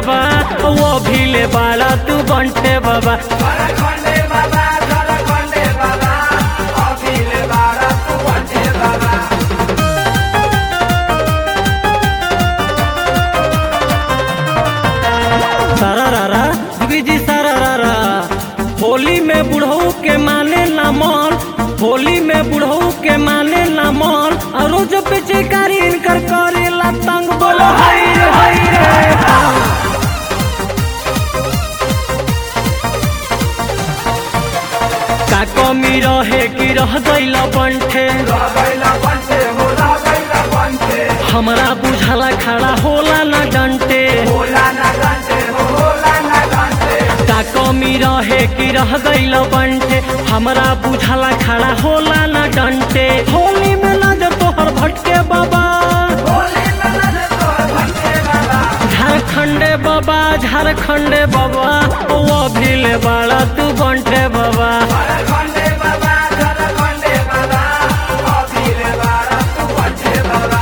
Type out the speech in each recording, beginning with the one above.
बाबा वो भीले बाड़ा तू बंटे बाबा खंडे बाबा खंडे बाबा अखिल बाबा तू बंटे बाबा सारा रारा जी सारा रारा होली में बुढ़ऊ के माने ना मन होली में बुढ़ऊ के माने ना मन और रोज पीछे कारी इनकर करेला तंग बोलो हाय रे हाय रे का कमी रहे कि रह गइला बंठे गइला बंटे होला गइला बंटे हमरा बुझाला खड़ा होला ना डंटे होला ना गंटे होला ना गंटे का कमी रहे कि रह गइल बंटे हमरा बुझाला खड़ा होला ना डंटे होली में लग तोहर भटके बाबा होली में लगे तो बंटे बाबा झारखंडे बाबा झारखंडे बाबा वो भीले बाड़ा तू बंटे बाबा खंडे बाबा खंडे बाबा अखिल बाबा तू बंटे बाबा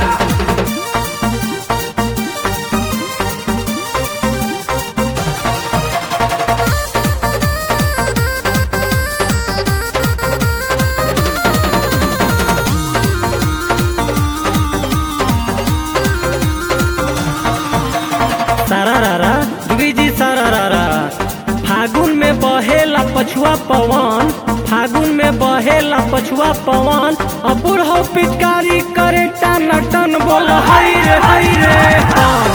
सारा रारा जी सारा रारा फागुन में बहेला पछुआ पवन फागुन में बहेला पछुआ पवन अब बुढ़ो पिचकारी करे टन टन बोल हाय रे हाय रे हाँ।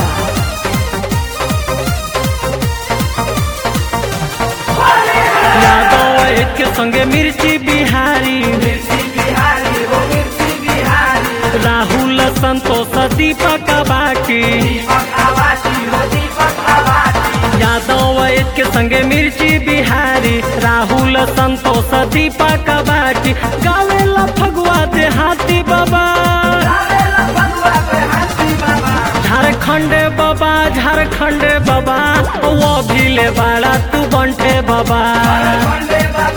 यादव एक के संगे मिर्ची बिहारी मिर्ची बिहारी हो मिर्ची बिहारी राहुल संतोष दीपक बाटी दीपक आवासी हो दीपक आवासी यादव एक के संगे मिर्ची बिहारी राहुल संतोष दीपक बाटी गावेला फगुआ देहाती बाबा रावेला भगवा पे हाथी बाबा झारखंडे बाबा झारखंडे बाबा वो भीले बाड़ा तू बंटे बाबा खंडे बाबा